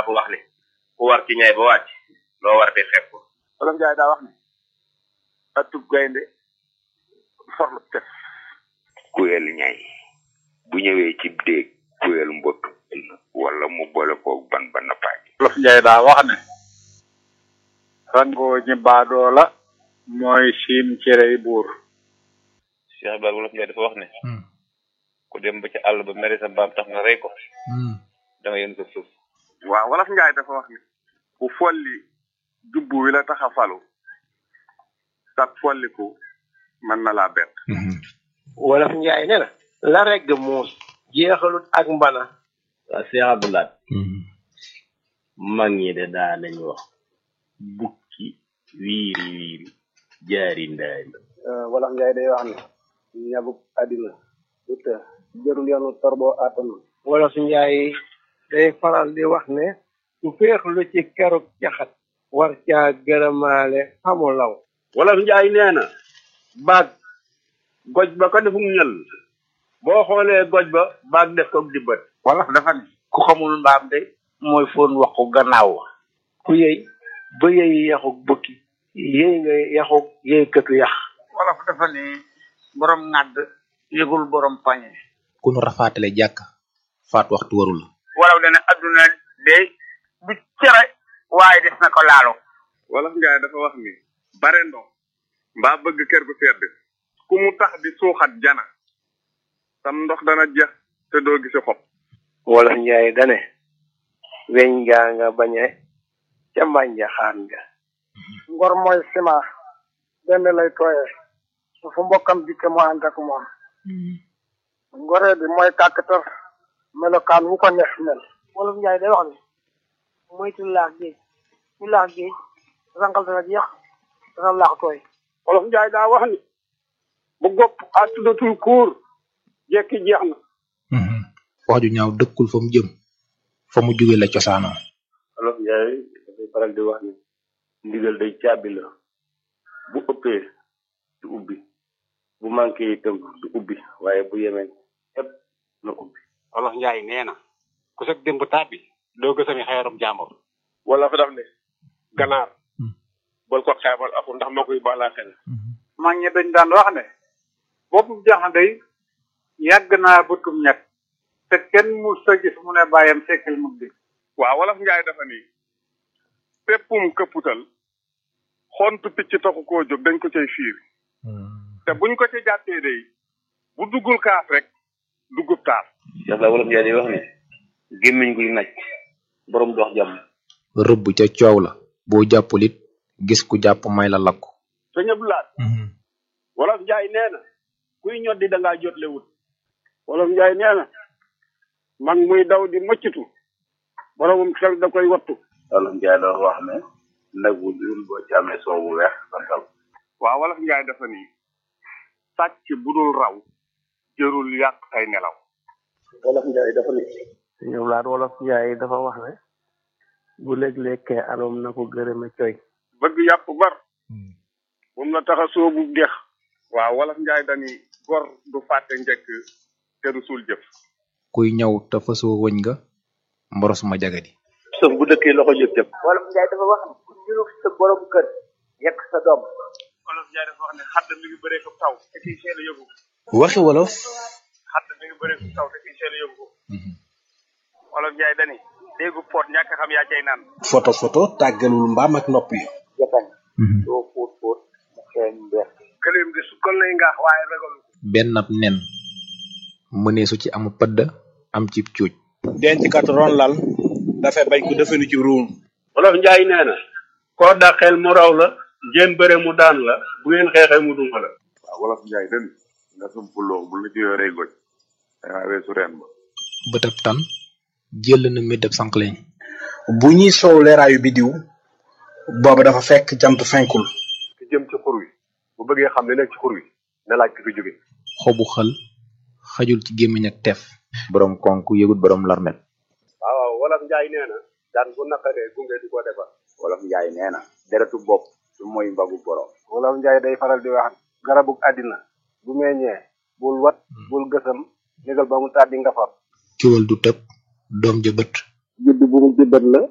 dafa wax ne ku war ci ñay ba wàcc loo war di xeeb ko Wolof Njaay daa wax ne atub gaynde forlu tef kuyel ñay bu ñëwee ci déeg kuyel mbott wala mu boole koog ban ba nappaaj Wolof Njaay daa wax ne rangoo ñi baadoo la mooy siim cerey buur Cheikh Ibrahima Wolof Njaay dafa wax ne ku dem ba ci àll ba mere sa mbaam tax nga rey ko da nga yën ko suuf waaw Wolof Njaay dafa wax ne ku folli jubbu wi la tax a falu sag folliku mën na laa bett wolof njaay ne na la regg muus jeexalut ak mbana waaw Cheikh Abdoulaye mag ñi de daa nañ wax bukki wiiri wiiri jaari ndaari wolof njaay day wax ne ñabuk àddina du të jërul yoonu torboo àttanu wolof njaay day faral di wax ne ku féexlu ci keruk caxat war caa gërëmaale xamu law wolof njaay nee na baag goj ba ko defum ñël boo xoolee goj ba baag def ko dibbat wolof dafa ne ku xamul mbaam de mooy foon waxu gannaaw wa ku yëy ba yëy yaxuk bukki yëy nga yaxuk yëy këtu yax wolof dafa ne borom ŋàdd yëgul borom pañe ku nu rafaatale jàkk faat waxtu warul la wolof dana adduna de du cere waaye des na ko laalo wolof njaay dafa wax ni bare ndox mbaa bëgg kër gu sedd ku mu tax di suuxat jana sam ndox dana jeex te doo gisi xob wolof njaay dane weñ gaa nga bañe ca mbànja xaan nga ngor mooy sima benn lay tooyee su fu mbokkam dikke mu ànd ak moom ngoree bi mooy kàkkatar melokaan wu ko neex mel wolof njaay day wax ne moytu laax géej ku laax géej rangal dana jeex dana laax tooy wolof njaay daa wax ni bu gopp a tuddatul kuur jekki jeex na wax ju ñaaw dëkkul fa mu jëm fa mu jóge la cosaanoo wolof njaay dafay faral di wax ni ndigal day caabi la bu ëppee du ubbi bu manqué itam du ubbi waaye bu yemee ëpp na ubbi wolof njaay nee na ku sag démb tàbbi doo gësami xeerum jàmbur wala fa daf ne ganaar bol ko xeebal aku ndax moo koy baalaa xel mag ñi dañ daan wax ne boppu jaxan day yàgg naa bëtum ñett te kenn mu sa gis mu ne bàyyam sekkil mu di waaw wolof njaay dafa ni péppum këpputal xontu picc taxu koo jóg dañ ko cay fiir te buñ ko ci jàppee day bu duggul kaas rek duggub taas Cheikh Ibrahima Wolof Njaay day wax ne gémmiñ guy naj borom dox jàmm rëbb ca coow la boo jàppul it gis ku jàpp may la lakku sëñ Abdoulaye wolof njaay nee na kuy ñoddi da ngaa jotle wut wolof njaay nee na mag muy daw di mëccatu boromum xel da koy wattu wolof njaay dafa wax ne nag wu dul boo ci amee soow bu weex santal waaw wolof njaay dafa ni sàcc bu dul raw jërul yàq say nelaw wolof njaay dafa ni ñoom laat wolof njaay dafa wax ne bu léeg-lekkee aloom na ko gërëme coy bëgg yàpp bar moom la tax a soobu dex waaw wolof njaay dani gor du fàtte njëkk te du suul jëf kuy ñëw te fasoo wëñ nga mboros ma jagadi sëf bu dëkkee loxo jëp jëp wolof njaay dafa wax ne ku niru sa borom kër yekk sa doom wolof njaay dafa wax ne xadd mi ngi bëree ko taw te kiy seel a yóbbu waxi wolof xadd mi ngi bëree ko taw te kiy seel a yóbbu wolof njaay dani déggu poot ñàkk xam yaa cay naan photo photo tàggalul mbaam ak nopp yi jatañ doo fóot fóot mu xeeñ mbeex këleem gi sukkal lay ngaax waaye regalu benn ab nen mëneesu ci amu pëdd am ci cuuj denc kat ron lal dafay bañ ko defenu ci ruum wolof njaay nee na koo dàqeel mu raw la ngeen bëre mu daan la bu ngeen xeexee mu duma la waaw wolof njaay den nga sumpuloo bu la ci yoree goj dangaa weesu reen ba bëtab tan jël na méddab sànqleñ bu ñuy soow leeraayu bidiw booba dafa fekk jant fenkul ki jëm ci xur wi bu bëggee xam li nekk ci xur wi na laaj ki fi jóge xobu xël xajul ci gémmiñ ak teef borom konk yëgut borom larmet waaw waaw wolof njaay nee na daan bu naqaree gunge di ko defar wolof njaay nee na deretu bopp su mooy mbagu borom wolof njaay day faral di wax garabug àddina bu meññee bul wat bul gësam négal ba mu tàddi nga far ciwal du tëb doom ja bët judd bu mu jëbbat la